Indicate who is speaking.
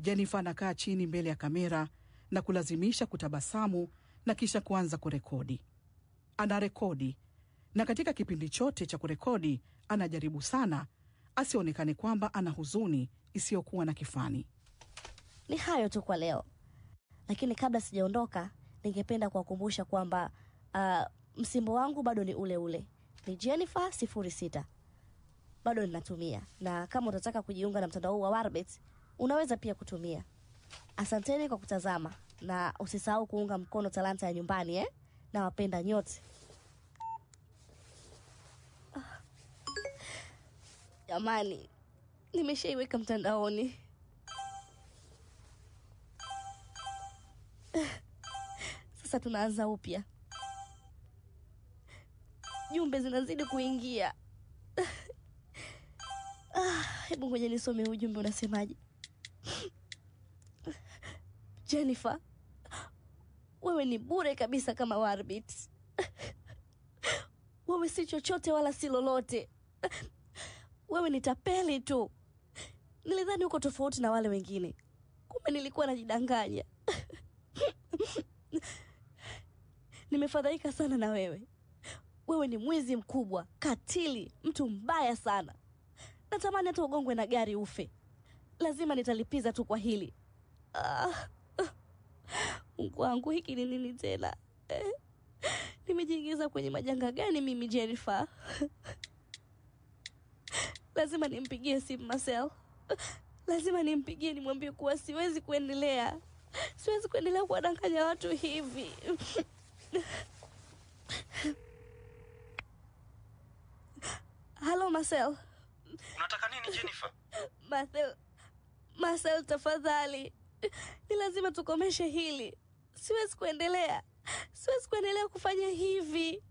Speaker 1: Jennifer anakaa chini mbele ya kamera na kulazimisha kutabasamu na kisha kuanza kurekodi. Anarekodi na katika kipindi chote cha kurekodi anajaribu sana asionekane kwamba ana huzuni isiyokuwa na kifani.
Speaker 2: Ni hayo tu kwa leo, lakini kabla sijaondoka, ningependa kuwakumbusha kwamba uh, msimbo wangu bado ni ule ule, ni Jennifer sifuri sita bado ninatumia, na kama utataka kujiunga na mtandao huu wa Warbit unaweza pia kutumia. Asanteni kwa kutazama na usisahau kuunga mkono talanta ya nyumbani eh? na wapenda nyote. Ah. Jamani, nimeshaiweka mtandaoni. Sasa tunaanza upya, jumbe zinazidi kuingia. Ah, hebu ngoja nisome ujumbe unasemaje. Jennifer, wewe ni bure kabisa kama Warbit. Wewe si chochote wala si lolote. Wewe ni tapeli tu. Nilidhani uko tofauti na wale wengine, kumbe nilikuwa najidanganya. Nimefadhaika sana na wewe. Wewe ni mwizi mkubwa, katili, mtu mbaya sana. Natamani hata ugongwe na gari ufe. Lazima nitalipiza tu kwa hili. Ah, Mungu wangu, hiki ni nini tena eh? Nimejiingiza kwenye majanga gani mimi Jennifer? Lazima nimpigie simu Marcel, lazima nimpigie nimwambie kuwa siwezi kuendelea, siwezi kuendelea kuwadanganya watu hivi. Halo Marcel.
Speaker 3: Unataka nini Jennifer?
Speaker 2: Marcel, Marcel tafadhali, ni lazima tukomeshe hili. Siwezi kuendelea, siwezi kuendelea kufanya hivi.